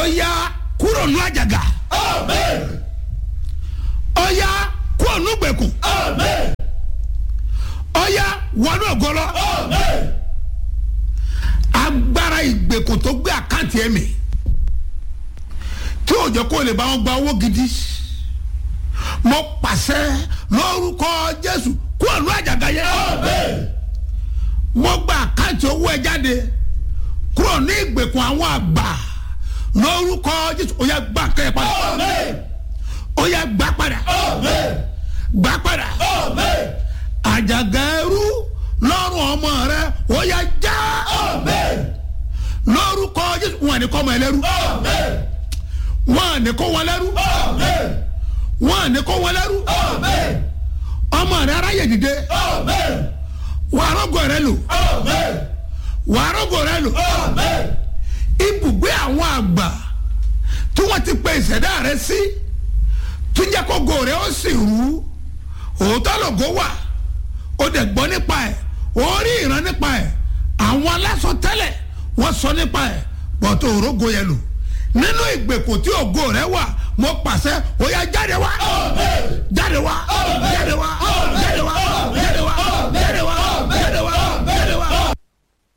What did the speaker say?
ọ̀ya kúrò nù àjàgà ọ̀ya kúrò nù gbèkùn ọ̀ya wọnú ògọlọ agbára ìgbèkùn tó gbé àkáǹtì ẹ̀ mì tí òjò kò lè bá wọn gba owó gidi mo pàṣẹ lórúkọ jésù kúrò nù àjàgà yẹn mo gba àkáǹtì owó ẹ jáde kúrò ní ìgbèkùn àwọn àgbà lórúkọ jésù ó yá gbà kẹ́ ẹ padà ó yá gbà padà gbà padà àjàgà ẹrú lọ́rùn ọmọ rẹ ó yá já lórúkọ jésù wọn ni kọ́ ọmọ ẹlẹ́rú wọn ni kó wọn lẹ́rú wọn ni kó wọn lẹ́rú ọmọ rẹ aráyè dìde wàá rọ́gọ̀ rẹ lò wàá rọ́gọ̀ rẹ lò ibùgbé àwọn àgbà tí wọ́n ti pe ìṣẹ̀dá rẹ sí tó jẹ́ kó go rẹ ó sì rú òótọ́ lògó wà ó dẹ̀ gbọ́ nípa ẹ̀ ó rí ìran nípa ẹ̀ àwọn aláṣọ tẹ́lẹ̀ wọ́n sọ nípa ẹ̀ bọ́tò òrógo yẹn lò nínú ìgbèkùn tí ògo rẹ wà mo pàṣẹ ó yá jáde wá jáde wá jáde wá